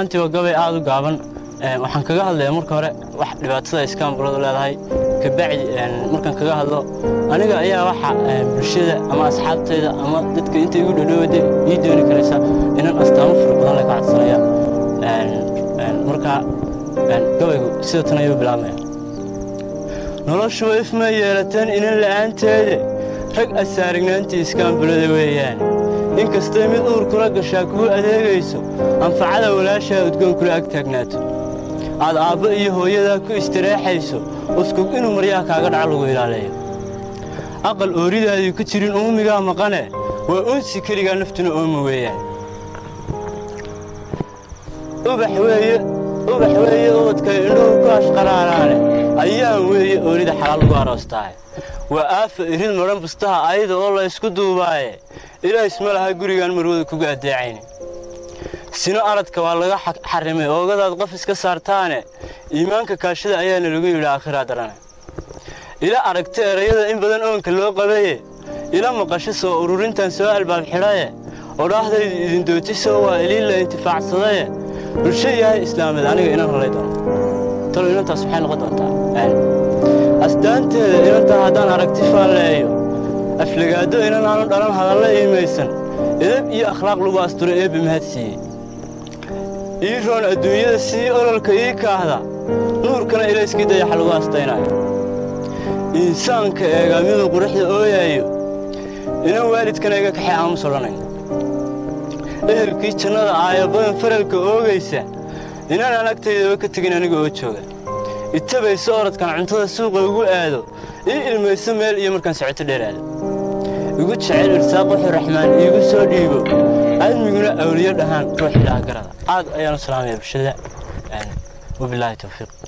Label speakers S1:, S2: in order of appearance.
S1: ahaantii waa gabay aad u gaaban waxaan kaga hadlayaa marka hore wax dhibaatada iskaambuladu leedahay kabacdi markaan kaga hadlo aniga ayaa waxa bulshada ama asxaabtayda ama dadka inta igu dhadhowada ii dooni karaysa inaan astaamo fara badan la ka codsanaya marka gabaygu sida tan ayuu bilaabmaya noloshu ifma yeelateen inan la'aanteede rag asaarignaantii iskaambulada weeyaan inkastay mid uur kula gashaa kugu adeegayso anfacada walaashaa udgoon kula ag taagnaato aad aabbo iyo hooyadaa ku istireexayso uskug inuu maryaha kaaga dhaca lagu ilaaleeyo aqal ooridaadii ku jirin uumigaa maqane waa unsi keligaa naftuna ooma weeyaan ubax weeye ubax weeye ubadkay indhuhu ku ashqaraaraane ayaan weeye oorida xalaal ugu aroostaaye waa aafa irid madhan bustaha ayada oo la ysku duubaaye ilaa isma laha gurigaan marwada kuga addeecayne sino aradka waa laga xarrimay oogadaad qof iska saartaane iimaanka kaashada ayaana lagu yidhi aakhiraa darane ila aragta erayada in badan oonka loo qabaye ila maqasho soo ururintan soo albaab xidhaye odhaahdaydu idin dootisoo waa iliilla intifaacsadaye bulsho yahay islaameed aniga inan halay doono talo inantaas waxay noqon doontaa asdaanteeda inantaa haddaan aragti faalleeyo aflagaado inan aanu dhalan hadalla iimaysan edab iyo akhlaaq lagu asturo eebbe mahad siiyey ii roon adduunyada sii ololka ii kaahda nuurkana ilayskii dayaxa lagu astaynaayo insaanka eegaa miduu quruxda ooyaayo inan waalidkana iga kaxay aamus odhanayn ehelkii jannada aayabadan faralka oogaysa inaan anagtaydaba ka tegin aniga oo jooga itabayso orodkan cuntada suuqa ugu aado ii ilmayso meel iyo markaan socoto dheeraado igu jecel irsaaq wuxuu raxmaan iigu soo dhiibo admiguna awliyo dhahaan ruux ilaah garada aad ayaan u salaamaya bulshada wabilaahi tawfiiq